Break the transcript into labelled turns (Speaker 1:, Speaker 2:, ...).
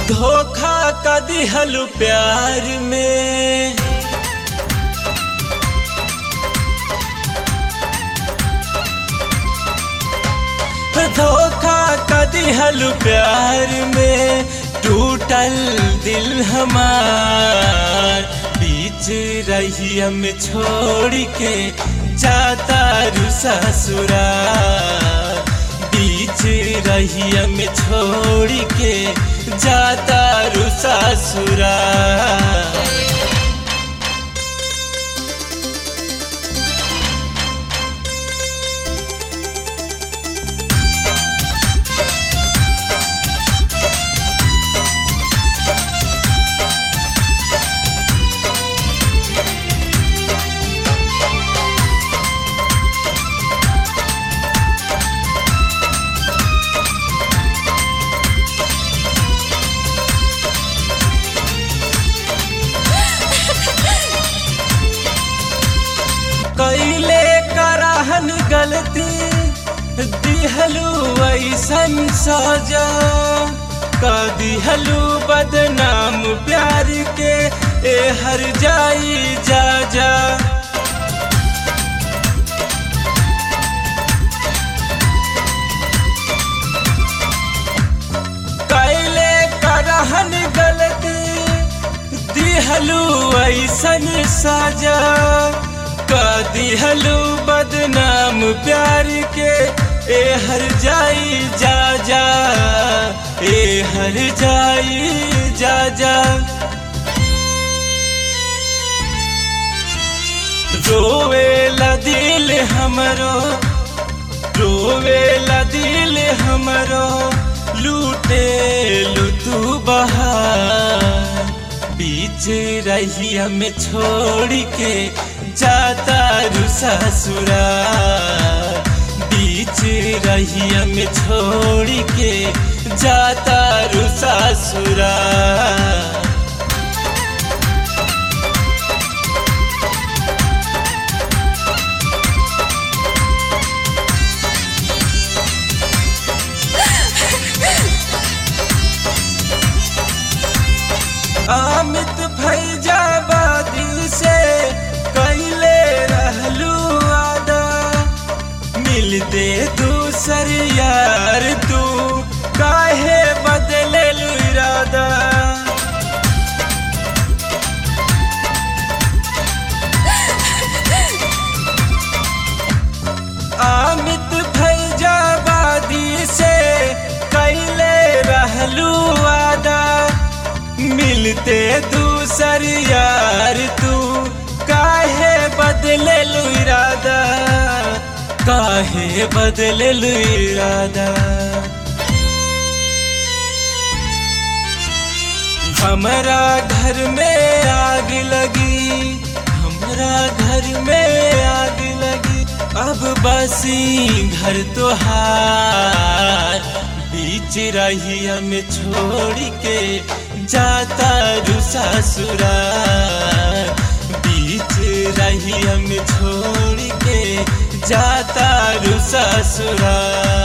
Speaker 1: धोखा का दिहल प्यार में धोखा का दिहल प्यार में टूटल दिल हमार बीच रही हम छोड़ के जाता रू ससुराल बीच रही हम छोड़ के जाता रू ससुराल कैले करहन गलती दिहलू ऐसन सजा का दिहलू बदनाम प्यार के ए हर जाई जा जा कैले करहन गलती दिहलू ऐसन सजा का दिहलू बदनाम प्यार के ए हर जाई जा जा ए हर जाई जा जा रोवेला दिल हमरो रोवेला दिल हमरो लूटे लुतू बहार बीच रही हमें छोड़ के जाता रू ससुराल बीच रही हमें छोड़ के जाता रू ससुराल अमित फैजाबादी से कैले रहलू आदा मिलते दूसर यार तू काहे बदले इरादा अमित फैजाबादी से कैले रहलू आदा मिलते दूसर यार तू काहे बदले इरादा काहे बदले इरादा हमारा घर में आग लगी हमारा घर में आग लगी अब बसी घर तो हार बीच रही हमें छोड़ के जाता रू ससुराल बीच रही हमें छोड़ के जाता रू ससुराल